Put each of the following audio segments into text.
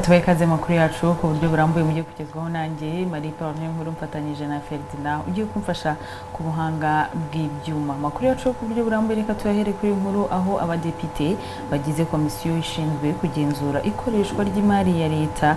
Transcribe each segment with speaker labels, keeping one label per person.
Speaker 1: tubahe ikaze makuru yacu ku buryo burambuye mujye kugezwaho nanjye marie paul nkuru mfatanyije na ferdinand ugiye kumfasha ku buhanga bw'ibyuma amakuru yacu ku buryo burambuye reka tuyahere kuri nkuru aho abadepite bagize komisiyo ishinzwe kugenzura ikoreshwa ry'imari ya leta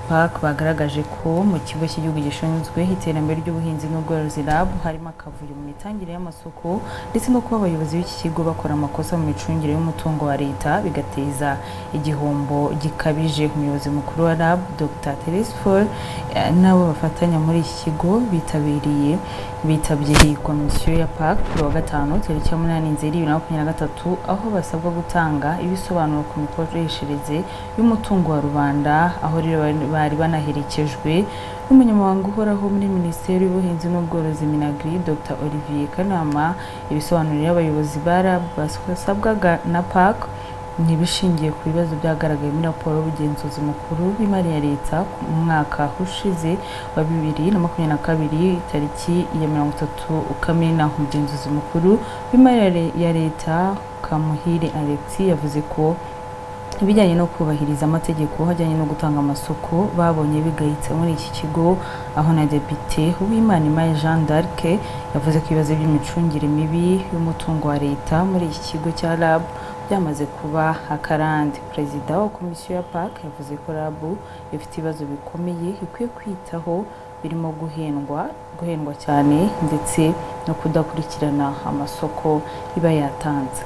Speaker 1: park bagaragaje ko mu kigo cy'igihugu gishinzwe iterambere ry'ubuhinzi n'ubworozi rab harimo akavuyo mu mitangire y'amasoko ndetse no kuba abayobozi b'iki kigo bakora amakosa mu micungire y'umutungo wa leta bigateza igihombo gikabije umuyobozi mukuru wa rab dr therese paul n'abo bafatanya muri iki kigo bitabiriye bitabye iyi komisiyo ya park kuri wa gatanu tariki ya munani nzeri bibiri na makumyabiri na gatatu aho basabwa gutanga ibisobanuro ku mikoreshereze y'umutungo wa rubanda aho rero bari banaherekejwe n'umunyamabanga uhoraho muri minisiteri y'ubuhinzi n'ubworozi minagri dr olivier kanama ibisobanuro abayobozi ba rab basabwaga na park ntibishingiye ku bibazo byagaragaye muri raporo y'ubugenzuzi mukuru w'imari ya leta mu mwaka ushize wa bibiri na makumyabiri na kabiri tariki ya mirongo itatu kamena umugenzuzi mukuru w'imari ya leta kamuhire alex yavuze ko ibijyanye no kubahiriza amategeko hajyanye no gutanga amasoko babonye bigayitse muri iki kigo aho na depite w'imanimaye jean d'arc yavuze ko ibibazo by'imicungire mibi y'umutungo wa leta muri iki kigo cya rab byamaze kuba akarande perezida wa komisiyo ya park yavuze ko rabu ifite ibibazo bikomeye ikwiye kwitaho birimo guhendwa guhendwa cyane ndetse no kudakurikirana amasoko iba yatanze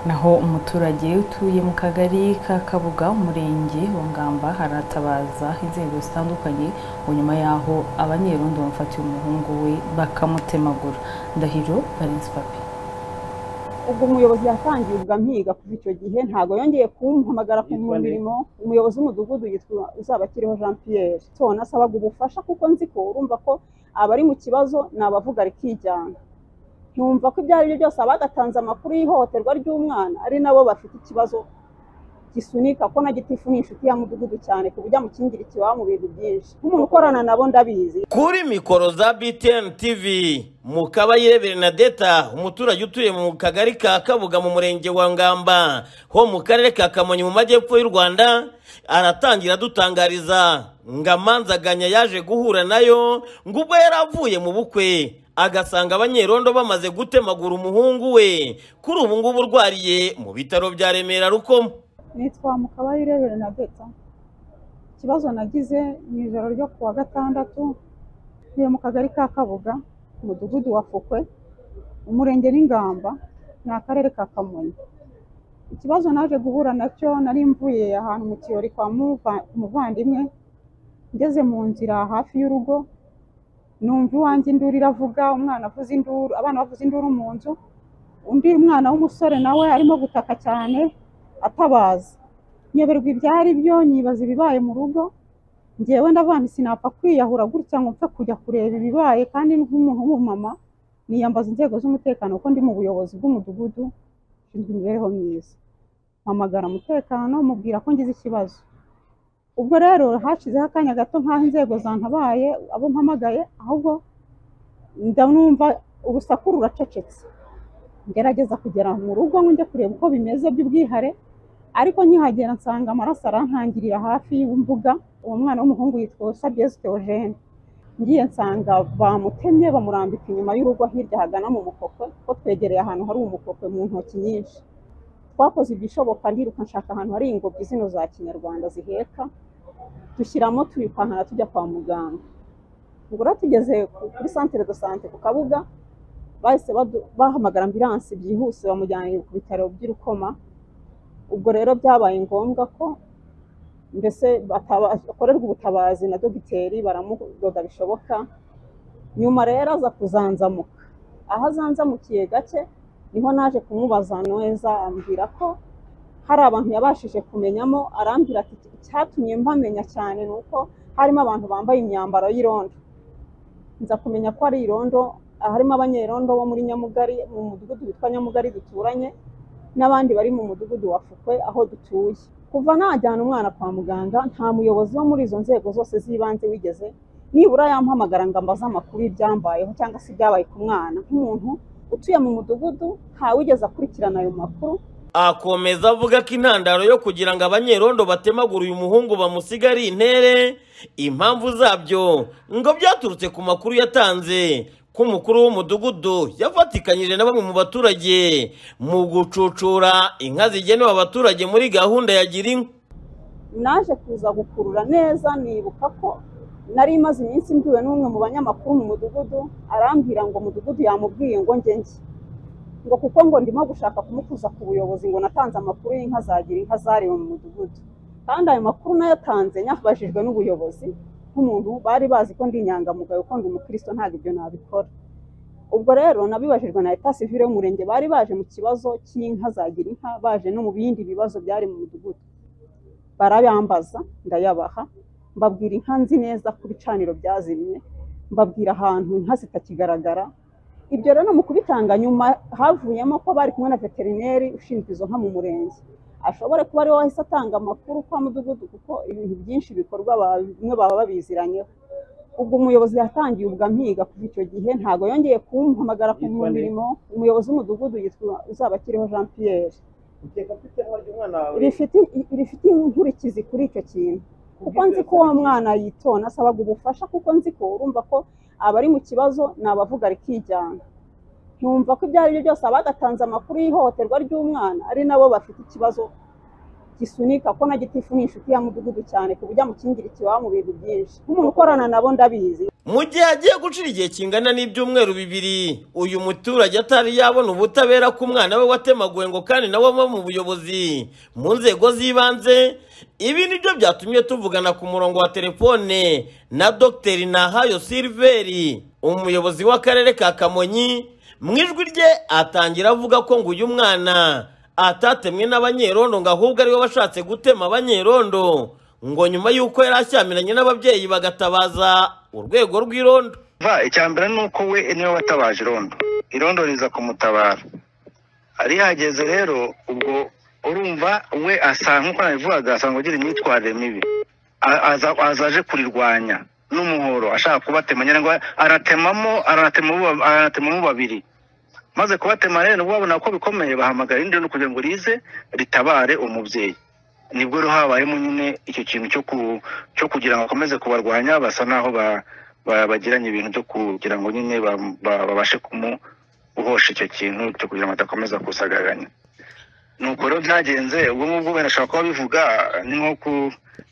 Speaker 1: naho umuturage utuye mu kagari ka kabuga umurenge wa ngamba haratabaza inzego zitandukanye ngo nyuma y'aho abanyerondo bamufatiye umuhungu we bakamutemagura ndahiro valence papi
Speaker 2: ubwo umuyobozi yatangiye ubwo ampiga kuva icyo gihe ntabwo yongeye kumpamagara ku mirimo umuyobozi w'umudugudu yitwa uzabakiriho jean pierre tubona asabaga ubufasha kuko nzi ko urumva ko abari mu kibazo ni abavuga rikijyana ntumva ko ibyo ari byo byose abagatanze amakuru y'ihohoterwa ry'umwana ari nabo bafite ikibazo gisunika ko na gitifu ni inshuti ya mudugudu cyane ku buryo amukingira ikiwabo mu bintu byinshi nk'umuntu ukorana nabo ndabizi
Speaker 3: kuri mikoro za btn tv mu kabayire bernadeta umuturage utuye mu kagari ka kabuga mu murenge wa ngamba ho mu karere ka kamonyi mu majyepfo y'u rwanda aratangira adutangariza ngo amanzaganya yaje guhura nayo ngo ubwo yari avuye mu bukwe agasanga abanyerondo bamaze gutemagura umuhungu we kuri ubu ngubu urwariye mu bitaro bya remera rukomo
Speaker 2: nitwa mukabarire bernadeta ikibazo nagize mu ijoro ryo kuwa gatandatu ntuye mu kagari ka kabuga umudugudu wa fukwe umurenge n'ingamba ni akarere ka kamonyi ikibazo naje guhura nacyo nari mvuye ahantu mu kirori kwa muvandimwe ngeze mu nzira hafi y'urugo numva iwanjye induru iravuga umwana avuze induru abana bavuze induru mu nzu undi mwana w'umusore nawe arimo gutaka cyane atabaza nyoberwa ibyari byo nyibaza ibibaye mu rugo ngewe ndavana sinapfa kwiyahura gutya ngo mpfe kujya kureba ibibaye kandi nk'umuntu w'umumama niyambaza inzego z'umutekano kuko ndi mu buyobozi bw'umudugudu ushinzwe imibereho myiza mpamagara umutekano mubwira ko ngize ikibazo ubwo rero hashizeho akanya gato nk'aho inzego zantabaye abo mpamagaye ahubwo ndanumva urusaku ruracecetse ngerageza kugera mu rugo ngo njye kureba uko bimeze by'ubwihare ariko nkihagera nsanga amaraso arantangirira hafi y'imbuga uwo mwana w'umuhungu yitwa sabyezi teogene ngiye nsanga bamutemye bamurambika inyuma y'urugo hirya hagana mu mukokwe ko twegereye ahantu hari umukokwe mu ntoki nyinshi twakoze igishoboka ndiruka nshaka ahantu hari ingobyi zino za kinyarwanda ziheka dushyiramo turipankana tujya kwa muganga ubwo rero tugeze kuri santere de sante ku kabuga bahise bahamagara ambiransi byihuse bamujyanye ku bitaro by'urukoma ubwo rero byabaye ngombwa ko mbese akorerwa ubutabazi na dogiteri baramudoda bishoboka nyuma rero aza kuzanzamuka aho azanzamukiye gake niho naje kumubaza neza ambwira ko hari abantu yabashije kumenyamo arambwira ati icyatumye mbamenya cyane ni uko harimo abantu bambaye imyambaro y'irondo nza kumenya ko ari irondo harimo abanyerondo bo muri nyamugari mu mudugudu witwa nyamugari duturanye n'abandi bari mu mudugudu wa fukwe aho dutuye kuva najyana umwana kwa muganga nta muyobozi wo muri izo nzego zose z'ibanze wigeze nibura yampamagara ngo ambaze amakuru ibyambayeho cyangwa se ibyabaye ku mwana nk'umuntu utuye mu mudugudu ntawigeze akurikirana ayo makuru
Speaker 3: akomeza avuga ko intandaro yo kugira ngo abanyerondo batemagure uyu muhungu bamusiga ari intere impamvu zabyo ngo byaturutse ku makuru yatanze ko umukuru w'umudugudu yafatikanyije na bamwe mu baturage mu gucucura inka zigenewe abaturage muri gahunda ya gira inka
Speaker 2: naje kuza gukurura neza nibuka ko nari imaze iminsi mbwiwe n'umwe mu banyamakuru mu mudugudu arambwira ngo umudugudu yamubwiye ngo njye njye ngo kuko ngo ndimo gushaka kumukuza ku buyobozi ngo natanze amakuru y'inka zagira inka zarewe mu mudugudu kandi ayo makuru nayatanze nyabajijwe n'ubuyobozi nk'umuntu bari bazi ko ndi inyangamugayo ko ndi umukristo ntabwo ibyo nabikora ubwo rero nabibajijwe na leta sivile y'umurenge bari baje mu kibazo cy'inka zagira inka baje no mu bindi bibazo byari mu mudugudu barayambaza ndayabaha mbabwira inka nzi neza ku bicaniro byazimye mbabwira ahantu inka zitakigaragara ibyo rero mu kubitanga nyuma havuyemo ko bari kumwe na veterineri ushinzwe izo nka mu murenge ashobore kuba ariwe wahise atanga amakuru kwa mudugudu kuko ibintu byinshi bikorwa ba- bimwe baba babiziranyeho ubwo umuyobozi yatangiye ubwa mpiga kuva icyo gihe ntabwo yongeye kumpamagara ku
Speaker 4: Yitwa nde?
Speaker 2: mirimo umuyobozi w'umudugudu yitwa uzabakiriho jean pierre
Speaker 4: ukeka afite ntaryo umwana wawe
Speaker 2: rifite rifite inkurikizi kuri icyo kintu kuko nzi ko uwo mwana yitona asabaga ubufasha kuko nzi ko urumva ko abari mu kibazo ni abavuga rikijyana ntumva ko ibyo ari byo byose abadatanze amakuru y'ihohoterwa ry'umwana ari nabo bafite ikibazo gisunika ko na gitifu ni inshuti ya mudugudu cyane ku buryo amukingira ikibaho mu bintu byinshi nk'umuntu ukorana nabo ndabizi
Speaker 3: mu gihe agiye gucira igihe kingana n'ibyumweru bibiri uyu muturage atari yabona ubutabera ku mwana we watemaguwe ngo kandi nawe ava mu buyobozi mu nzego z'ibanze ibi nibyo byatumye tuvugana ku murongo wa telefone na dr nahayo silveri umuyobozi w'akarere ka kamonyi mu ijwi rye atangira avuga ko ngo uyu mwana atatemwe n'abanyerondo ngo ahubwo ariwe washatse gutema abanyerondo ngo nyuma y'uko yari ashyamiranye n'ababyeyi bagatabaza urwego rw'irondo
Speaker 5: va icya mbere ni uko we niwe watabaje irondo irondo riza kumutabara ari yageze rero ubwo urumva we asa nk'uko nabivugaga asanga ugira imyitwarire mibi A- aza- aza aje kurirwanya n'umuhoro ashaka kubatema nyirangwa aratemamo aratema abo- aratemamo babiri maze kubatema rero nibwo babona ko bikomeye bahamagara irindi rondo kugira ngo rize ritabare umubyeyi nibwo rero habayemo nyine icyo kintu cyo ku cyo kugira ngo akomeze kubarwanya basa naho ba, ba, bagiranye ibintu byo kugira ngo nyine ba- ba- babashe kumuhosha icyo kintu cyo kugira ngo adakomeza kusagaranya nuko rero byagenze ubwo ngubwo wenda ashobora kuba bivuga ni nko ku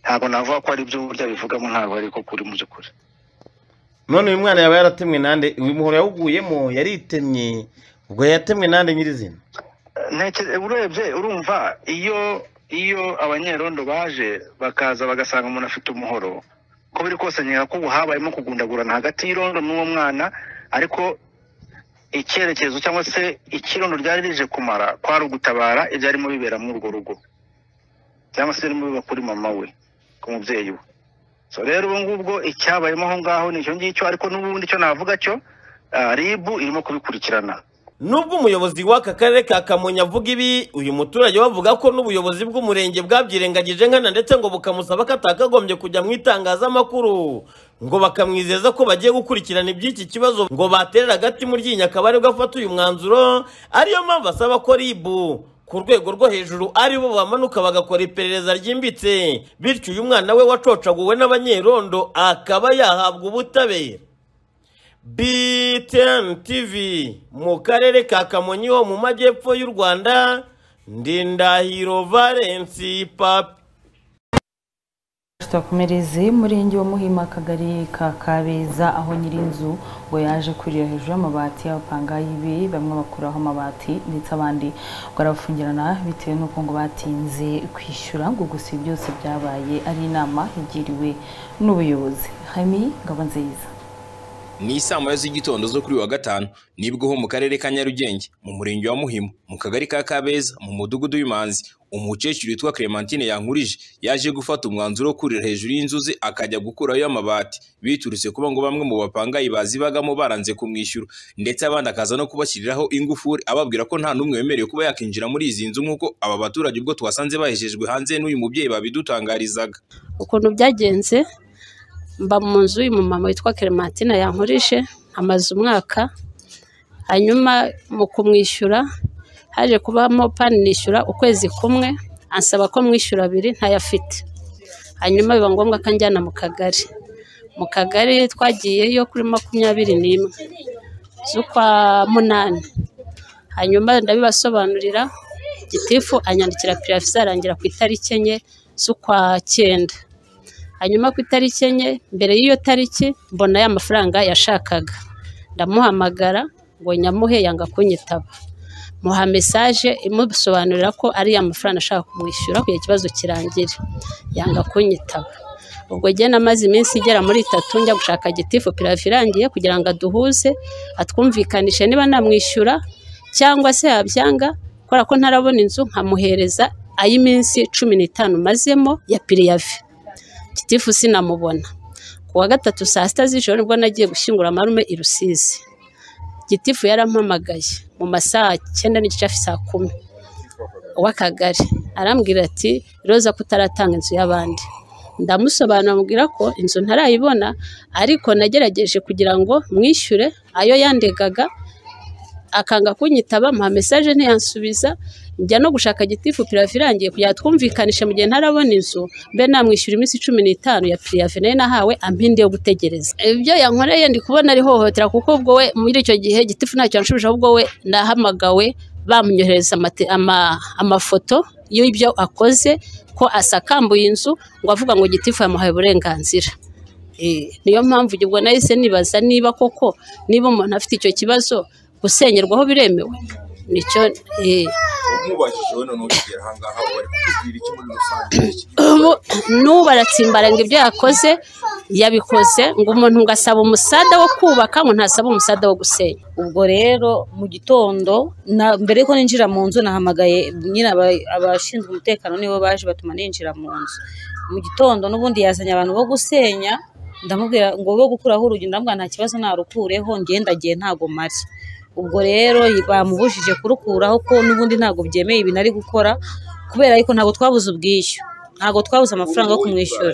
Speaker 5: ntabwo navuga ko ari byo burya bivugamo ntabwo ari ko kuri mu by'ukuri
Speaker 3: none uyu mwana yaba yaratemwe nande uyu muhoro yawuguyemo yaritemye ubwo yatemwe nande nyirizina
Speaker 5: ntekereza urebye urumva iyo iyo abanyerondo baje bakaza bagasanga umuntu afite umuhoro ko biri kose nkeka ko ubu habayemo kugundagurana hagati y'irondo n'uwo mwana ariko icyerekezo cyangwa se ikirondo ryari rije kumara kwari ugutabara ibyarimo bibera muri urwo rugo cyangwa se birimo biba kuri mama we ku mubyeyi we so rero ubu ngubwo icyabayemo aho ngaho ni icyo ngicyo ariko n'ubundi icyo navuga cyo ah, ribu irimo kubikurikirana
Speaker 3: nubwo umuyobozi w'aka karere ka kamonyi avuga ibi uyu muturage we avuga ko n'ubuyobozi bw'umurenge bwabyirengagije nkana ndetse ngo bukamusaba ko atakagombye kujya mu itangazamakuru ngo bakamwizeza ko bagiye gukurikirana iby'iki kibazo ngo baterera agati mu ryinyo akaba aribwo afata uyu mwanzuro ariyo mpamvu asaba ko ribu ku rwego rwo hejuru ari bo bamanuka bagakora iperereza ryimbitse bityo uyu mwana we wacocaguwe n'abanyerondo akaba yahabwa ubutabera BTN TV mu karere ka Kamonyi ho mu majyepfo y'u Rwanda Ndindahiro Valence Papi
Speaker 1: twakomereze murenge wa muhima akagari ka kabeza aho nyir'inzu ngo yaje kurira hejuru y'amabati abapanga ibi bamwe bakuraho amabati ndetse abandi ngo arabafungirana bitewe n'uko ngo batinze kwishyura ngo gusa ibi byose byabaye ari inama igiriwe n'ubuyobozi hami ngabo nziza
Speaker 6: ni saa moya z'igitondo zo kuri wa gatanu nibwo ho mu karere ka nyarugenge mu murenge wa muhima mu kagari ka kabeza mu mudugudu w'imanzi umukecuru witwa clementine yankurije yaje gufata umwanzuro wo kurira hejuru y'inzu ze akajya gukurayo amabati biturutse kuba ngo bamwe mu bapangayi bazibagamo baranze kumwishyura ndetse abandi akaza no kubashyiriraho ingufuri ababwira ko nta n'umwe wemerewe kuba yakinjira muri izi nzu nk'uko aba baturage ubwo twasanze bahejejwe hanze n'uyu mubyeyi babidutangarizaga
Speaker 7: ukuntu byagenze mba mu nzu y'uyu mumama witwa Clementine yankurije amaze umwaka hanyuma mu kumwishyura haje kubamo pani nishyura ukwezi kumwe ansaba ko mwishyura abiri ntayafite hanyuma biba ngombwa ko anjyana mu kagari mu kagari twagiyeyo kuri makumyabiri n'imwe z'ukwa munani hanyuma ndabibasobanurira gitifu anyandikira piyafisi arangira ku itariki enye z'ukwa cyenda hanyuma ku itariki enye mbere y'iyo tariki mbona ya mafaranga yashakaga ndamuhamagara ngo nyamuhe yanga kunyitaba muha mesaje imusobanurira ko ari ya mafaranga ashaka kumwishyura kugira ikibazo kirangire yanga kunyitaba ubwo njye namaze iminsi igera muri itatu njya gushaka gitifu piravi irangiye kugira ngo aduhuze atwumvikanishe niba namwishyura cyangwa se yabyanga kubera ko ntarabona inzu nkamuhereza ay'iminsi cumi n'itanu mazemo ya piriyavi gitifu sinamubona ku wa gatatu saa sita z'ijoro nibwo nagiye gushyingura amarume i rusizi gitifu yarampamagaye mu masaha cyenda n'igice saa kumi uw'akagari arambwira ati roza ko utaratanga inzu y'abandi ndamusobanura mubwira ko inzu ntarayibona ariko nagerageje kugira ngo mwishyure ayo yandegaga akanga kunyitaba muha mesaje ntiyansubiza njya no gushaka gitifu piravi irangiye kugira twumvikanishe mu gihe ntarabona inzu mbe namwishyura iminsi cumi n'itanu ya piravi nayo nahawe ampinde yo gutegereza ibyo yankoreye ndi kubona ari hohotera kuko ubwo we muri icyo gihe gitifu ntacyo yanshubije ahubwo we nahamagawe bamunyohereza amate- ama- amafoto y'ibyo akoze ko asakambuye inzu ngo avuga ngo gitifu yamuhaye uburenganzira Eh, niyo mpamvu ubwo nahise nibaza niba koko niba umuntu afite icyo kibazo gusengerwaho biremewe nicyo eh,
Speaker 6: umubajije we noneho kugera ahangaha ubu ari kukubwira iki muri rusange
Speaker 7: ubu n'ubu aratsimbara ngo ibyo yakoze yabikoze ngo umuntu ngo asaba umusada wo kubaka ngo ntasaba umusada wo gusenya
Speaker 8: ubwo rero mu gitondo na- mbere yuko ninjira mu nzu nahamagaye nyine aba- abashinzwe umutekano nibo baje batuma ninjira mu nzu mu gitondo n'ubundi yazanye abantu bo gusenya ndamubwira ngo bo gukuraho urugi ndamubwira nta kibazo narukureho ngendagiye ntago mari ubwo rero bamubujije kurukuraho ko n'ubundi ntabwo byemeye ibintu ari gukora kubera ariko ntabwo twabuze ubwishyu ntabwo twabuze amafaranga yo kumwishyura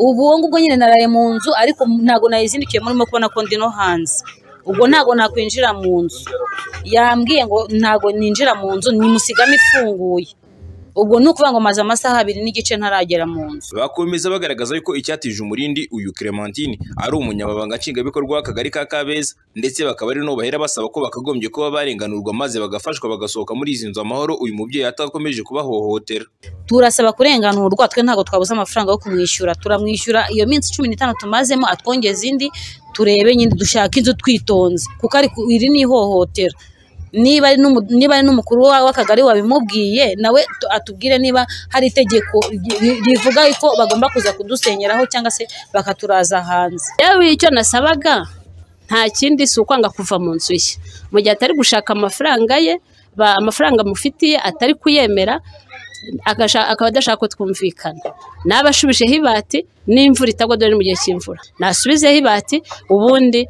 Speaker 8: ubu ngubwo nyine naraye mu nzu ariko ntabwo nayizindukiye murimo kubona ko ndi no hanze ubwo ntabwo nakwinjira mu nzu yambwiye ngo ntabwo ninjira mu nzu nimusigamo ifunguye ubwo ni ukuvuga ngo maze amasaha abiri n'igice ntaragera mu nzu
Speaker 6: bakomeza bagaragaza yuko icyatije umurindi uyu Clementine ari umunyamabanga nshingwabikorwa w'akagari ka Kabeza ndetse bakaba ari no bahera basaba ko bakagombye kuba barenganurwa maze bagafashwa bagasohoka muri izi nzu amahoro uyu mubyeyi atakomeje kubahohotera
Speaker 8: turasaba kurenganurwa twe ntabwo twabuze amafaranga yo kumwishyura turamwishyura iyo minsi cumi n'itanu tumazemo atwongeze indi turebe nyine dushaka inzu twitonze kuko ari ku- iri ni ihohotera niba ari n'umu- niba ari n'umukuru wa- w'akagari wabimubwiye nawe tu- atubwire niba hari itegeko ri- rivuga ko bagomba kuza kudusenyeraho cyangwa se bakaturaza hanze
Speaker 7: yewe icyo nasabaga nta kindi si ukwanga kuva mu nzu ye mu gihe atari gushaka amafaranga ye ba- amafaranga amufitiye atari kuyemera agasha- akaba adashaka ko twumvikana naba ashubijeho ibati n'imvura itagwa dore ni mu gihe cy'imvura nasubizeho ibati ubundi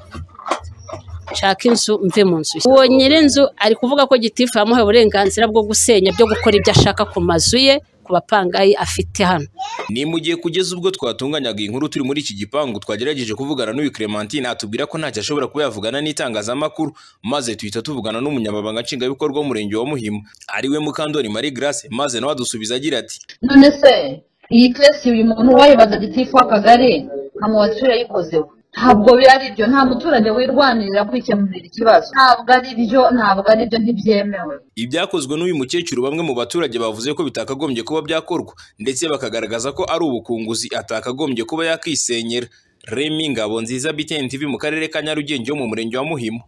Speaker 7: nshaka inzu mve mu nzu ye uwo nyir'inzu ari kuvuga ko gitifu yamuhaye uburenganzira bwo gusenya byo gukora ibyo ashaka ku mazu ye ku bapangayi afite hano
Speaker 6: ni mu gihe kugeza ubwo twatunganyaga iyi nkuru turi muri iki gipangu twagerageje kuvugana n'uyu Clementine atubwira ko ntacyo ashobora kuba yavugana n'itangazamakuru maze tuhita tuvugana n'umunyamabanga nshingwabikorwa w'umurenge wa Muhima ariwe Mukandori Marie Grace maze nawe adusubiza agira ati
Speaker 9: none se iyi keresi uyu muntu wayibaza gitifu w'akagari nka mu baturage yayikozeho ntabwo biba ari byo nta muturage wirwanirira kwikemurira ikibazo ntabwo ari byo ntabwo ari byo ntibyemewe
Speaker 6: ibyakozwe n'uyu mukecuru bamwe mu baturage bavuze ko bitakagombye kuba byakorwa ndetse bakagaragaza ko ari ubukunguzi atakagombye kuba yakisenyera remi ngabo nziza btn tv mu karere ka nyarugenge wo mu murenge wa muhima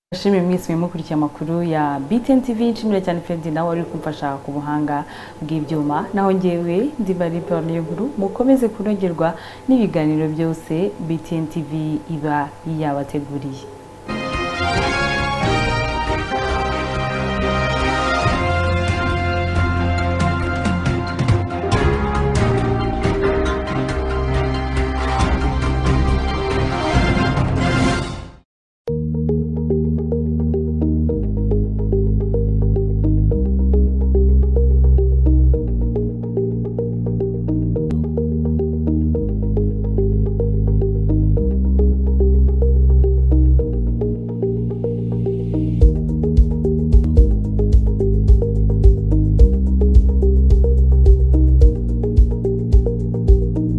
Speaker 1: ndashimiye mwese mukurikiye amakuru ya BTN TV nshimira cyane Freddy nawe wari uri kumfasha ku buhanga bw'ibyuma naho ngewe ndi bari Pamela Nkuru mukomeze kunogerwa n'ibiganiro byose BTN TV iba yabateguriye